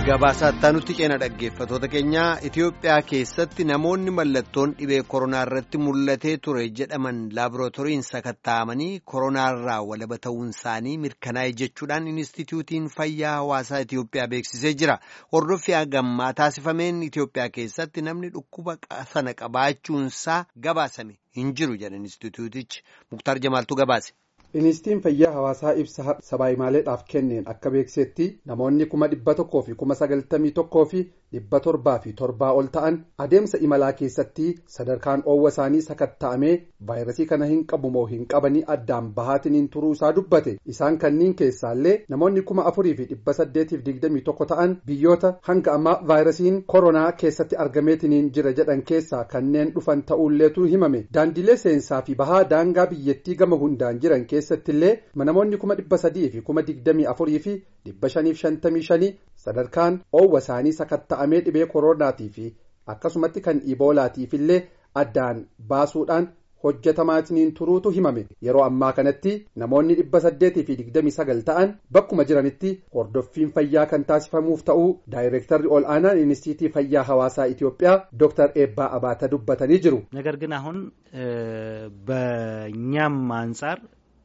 Gabaasaa nutti ceena dhaggeeffatoota keenyaa Itoophiyaa keessatti namoonni mallattoon dhibee koronaa irratti mul'atee ture jedhaman laaborootoriin sakatta'amanii koronaarraa walaba ta'uun isaanii mirkanaa'e jechuudhaan Inistituutiin Fayyaa Hawaasaa Itoophiyaa beeksisee jira. Hordoffii hagammaa taasifameen Itoophiyaa keessatti namni dhukkuba sana qabaachuunsaa gabaasame hin jiru jedha Inistituutichi. Muktaar Jamaaltuu gabaase. Inistituutiin fayyaa hawaasaa ibsa sabaayimaaleedhaaf kenneen akka beeksetti namoonni kuma dhibba tokkoo fi kuma sagaltamii tokkoo fi dhibba torbaa fi torbaa ol ta'an adeemsa imalaa keessatti sadarkaan oowwa isaanii sakatta'amee vaayirasii kana hin qabu moo hin qabanii addaan bahaatiniin turuu isaa dubbate isaan kanniin keessaallee namoonni kuma afurii fi dhibba saddeetiif digdamii tokko ta'an biyyoota hanga ammaa vaayirasiin koronaa keessatti argameetiniin jira jedhan keessaa kanneen dhufan ta'uulleetu himame daandilee seensaa fi bahaa daangaa biyyattii gama hundaan jiran keessatti illee namoonni kuma dhibba sadii fi kuma digdamii afurii fi dhibba shaniif shantamii shanii sadarkaan oowwa isaanii sakatta'amee dhibee koronaatii fi akkasumatti kan iboolaatiif illee addaan baasuudhaan hojjetamaatiniin turuutu himame yeroo ammaa kanatti namoonni dhibba saddeetii fi digdamii sagal ta'an bakkuma jiranitti hordoffiin fayyaa kan taasifamuuf ta'uu daayireektarri ol aanaan inistiitii fayyaa hawaasaa Itoophiyaa ዶክተር ኤባ አባተ dubbatanii jiru. ነገር ግን አሁን በእኛም አንጻር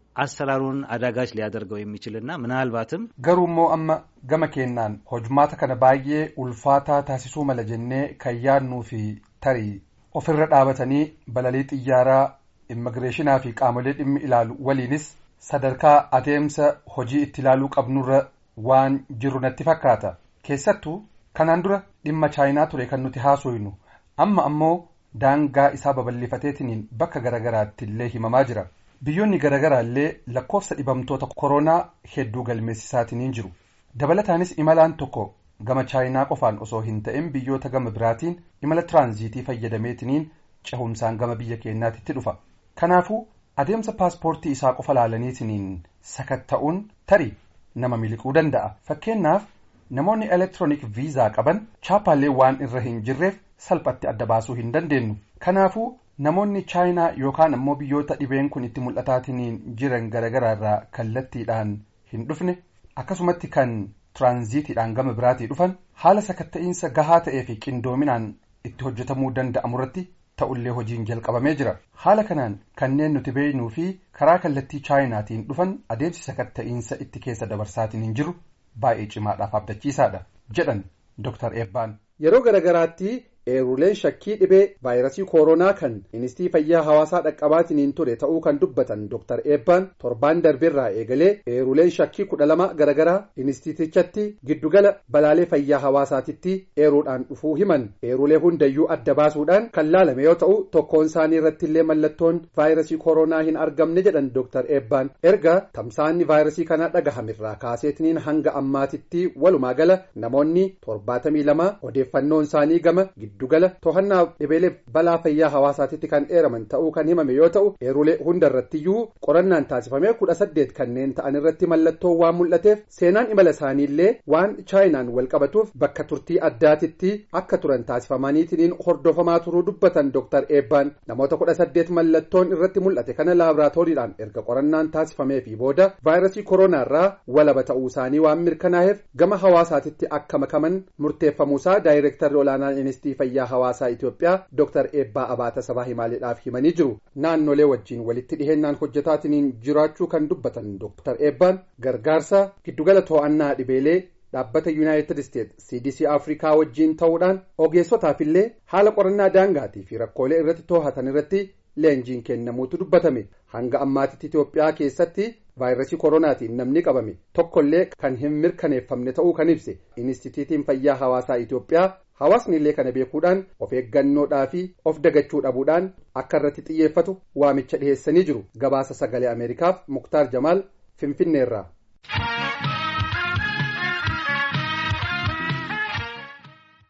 አሰራሩን አዳጋች ሊያደርገው የሚችልና ምናልባትም ገሩሞ አመ ገመ ኬናን ሆጅማተ ከነ ባዬ ኡልፋታ ታሲሱ መለጀኔ ከያኑ ፊ ተሪ ofirra dhaabatanii balalii xiyyaaraa immigireeshinaa fi qaamolee dhimmi ilaalu waliinis sadarkaa adeemsa hojii itti ilaaluu qabnurra waan jiru natti fakkaata keessattuu kanaan dura dhimma chaayinaa ture kan nuti haasofnu amma ammoo daangaa isaa babal'ifateetiniin bakka garagaraatti illee himamaa jira biyyoonni garagaraa illee lakkoofsa dhibamtoota koronaa hedduu galmeessisaatiniin jiru dabalataanis imalaan tokko gama chaayinaa qofaan osoo hin ta'in biyyoota gama biraatiin imala tiraanziitii fayyadameetiniin cehumsaan gama biyya keenyaatitti dhufa kanaafuu adeemsa paaspoortii isaa qofa laalaniitiniin sakatta'uun tarii nama miliquu danda'a fakkeenyaaf namoonni elektiroonik viizaa qaban chaapaallee waan irra hin jirreef salphatti adda baasuu hin dandeenyu kanaafuu namoonni chaayinaa yookaan ammoo biyyoota dhibeen kun itti mul'ataatiniin jiran garagaraa irraa kallattiidhaan hin dhufne akkasumatti kan tiraanziitiidhaan gama biraatii dhufan haala sakatta'iinsa gahaa ta'ee fi qindoominaan itti hojjetamuu danda'amu irratti ta'ullee hojiin jalqabamee jira haala kanaan kanneen nuti beeknuu fi karaa kallattii chaayinaatiin dhufan adeemsi sakatta'iinsa itti keessa dabarsaatiin hin jiru baay'ee cimaadhaaf abdachiisaadha jedhan Dr. Eebbaan. Yeroo garagaraatti eeruleen shakkii dhibee vaayirasii koronaa kan inistiitii fayyaa hawaasaa dhaqqabaatiniin ture ta'uu kan dubbatan Dr. Eebbaan torbaan darbeerraa eegalee eeruleen shakkii kudha lama garagaraa inistiitichatti giddugala balaalee fayyaa hawaasaatitti eeruudhaan dhufuu himan eerulee hundayyuu adda baasuudhaan kan laalame yoo ta'u tokkoon isaanii irratti illee mallattoon vaayirasii koronaa hin argamne jedhan Dr. Eebbaan erga tamsaanni vaayirasii kanaa dhagahamirraa kaaseetiniin hanga ammaatitti walumaa gala namoonni torbaatamii lama odeeffannoon isaanii gama giddugala to'annaa dhibeelee balaa fayyaa hawaasaatitti kan dheeraman ta'uu kan himame yoo ta'u eerulee hunda irrattiyyuu qorannaan taasifamee kudha saddeet kanneen ta'an irratti mallattoo waan mul'ateef seenaan imala isaaniillee waan chaayinaan wal qabatuuf bakka turtii addaatitti akka turan taasifamaniitiin hordofamaa turuu dubbatan Dr. Eebbaan namoota kudha saddeet mallattoon irratti mul'ate kana laaboraatooriidhaan erga qorannaan taasifamee fi booda vaayirasii koronaarraa walaba ta'uu isaanii waan mirkanaa'eef gama hawaasaatitti akka makaman murteeffamuusaa daayireektarri olaanaan inistiitii fayyaa hawaasaa Itoophiyaa Dr. Eebbaa Abaata sabaa himaaleedhaaf himanii jiru. Naannolee wajjin walitti dhiheenyaan hojjetaatiniin jiraachuu kan dubbatan Dr. Eebbaan gargaarsa giddugala to'annaa dhibeelee dhaabbata Yuunaayitid Isteet CDC Afrikaa wajjin ta'uudhaan ogeessotaafillee haala qorannaa daangaatii fi rakkoolee irratti to'atan irratti leenjiin kennamuutu dubbatame hanga ammaatitti Itoophiyaa keessatti vaayirasii koronaatiin namni qabame tokkollee kan hin mirkaneeffamne ta'uu kan ibse inistituutiin fayyaa hawaasaa Itoophiyaa hawaasni illee kana beekuudhaan of eeggannoodhaa fi of dagachuu dhabuudhaan akka irratti xiyyeeffatu waamicha dhiheessanii jiru gabaasa sagalee ameerikaaf muktaar jamaal finfinneerraa.